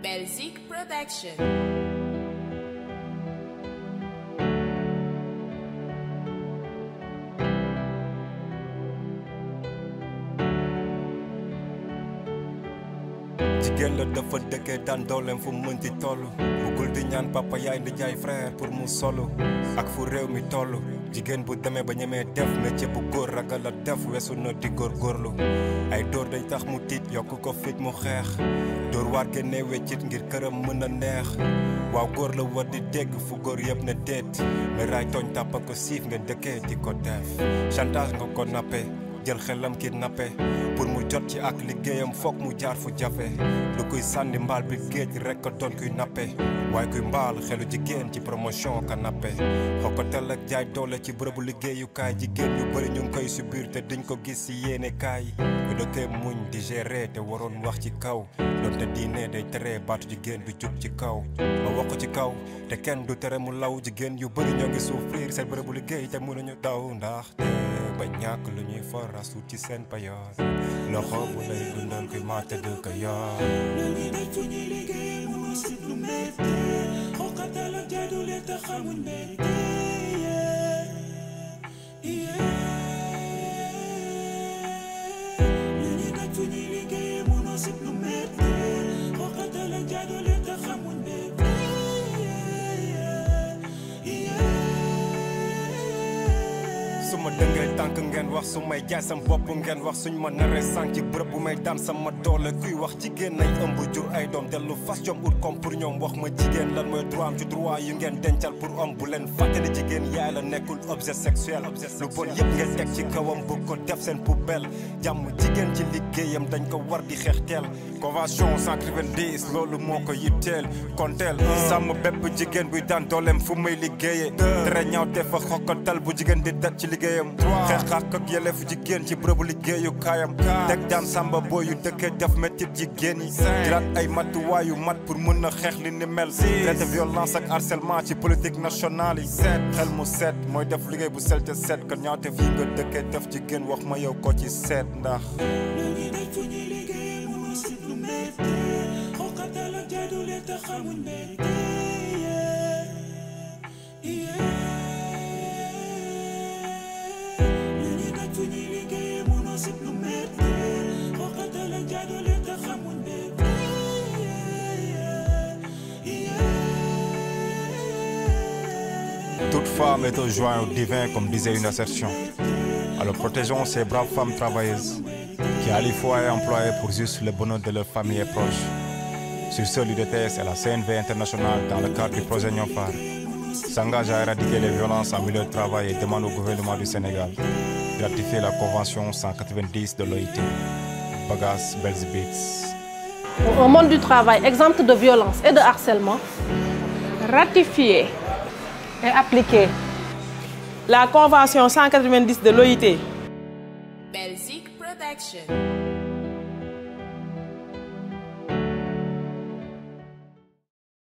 Belzic Production. jigéen la dafa dëkkee daan dooleem fu mu mënti toll bëggul di ñaan papa yaay ndi jaay frère pour mu solo ak fu réew mi toll jigéen bu demee ba ñemee def métier bu góor ragal a def weesu na di góorgóorlu ay dóor day tax mu tiit yokk ko fit mu xeex dóor waar génnee weccit ngir këram mën a neex waaw góor la war di dégg fu góor yëpp ne déet mais raay tooñ tàppa ko siif nga dëkkee di ko def chantage nga ko nappe jël xelam kidnappé pour mu jot ci ak liggéeyam foog mu jaar fu jafe lu kuy sànni mbaal bi géej rek ko doon kuy nappe waaye kuy mbaal xelu jigéen ci promotion ka nappe xokkatal ak jaay doole ci bërëbu liggéeyukaay jigéen ñu bëri ñu ngi koy subir te duñ ko gis ci yéene kaay ñu dëkkee muñ di gérer te waroon wax ci kaw doonte diine day tere baatu jigéen du jug ci kaw ma wax ko ci kaw te kenn du tere mu law jigéen yu bëri ñoo ngi souffrir seen bërëbu liggéey te mënuñu daw ndax ba ñàkk lu ñuy farasu ci seen payoor loxo bu lay dundal kuy maate du ko yor Nani daj fu ñuy liggéey mënoo sit lu métti xooqatal ak jaadule te xamuñ mbégte Nani daj fu ñuy liggéey mënoo sit lu métti xooqatal ak jaadule te xamuñ mbégte su ma dëngee tànk ngeen wax su may jaay sam bopp ngeen wax suñ ma naree sànq ci bërëb bu may daan sama doole kuy wax jigéen nay ëmb jur ay doom dellu fas jom ut comme pour ñoom wax ma jigéen lan mooy droit am ci droit yu ngeen dencal pour homme bu leen fàtte ne jigéen yaay la nekkul objet sexuel lu bon yëpp ngeen teg ci kawam bu ko def seen poubelle jàmm jigéen ci liggéeyam dañ ko war di xeex teel convention 190 loolu moo ko yitteel konteel sàmm bépp jigéen buy daan dooleem fu muy liggéeyee tere ñaaw te fa xokkatal bu jigéen di dat ci liggéeyam xeex xaq ak yelefu jigéen ci bërëbu liggéeyu kaayam teg daan sàmba boo yu dëkkee def métit jigéen yi jëlaat ay matuwaayu mat pour mën a xeex li ni mel traité violence ak harcèlement ci politique nationale yi seet xel mu seet mooy def liggéey bu sel te seet kon ñaawte fii nga dëkkee def jigéen wax ma yow ko ci seet ndax Nani daj fu ñuy liggéey mënoo sit lu métti xooqatal ak jaadule te xamuñ mbégte Nani daj fu ñuy liggéey mënoo sit lu métti xooqatal ak jaadule te xamuñ mbégte Toute femme est un joint au divin, comme disait une assertion. Alors protégeons ces braves femmes travailleuses qui à la fois est employées pour juste le bonheur de leur famille et proches. Sur ce, l'UDTS et la CNV internationale, dans le cadre du projet Nyonfar, s'engage à éradiquer les violences en milieu de travail et demande au gouvernement du Sénégal de ratifier la Convention 190 de l'OIT. Bagas Belzibix. un monde du travail exempt de violence et de harcèlement, ratifier et appliquer la Convention 190 de l'OIT Belzic Production.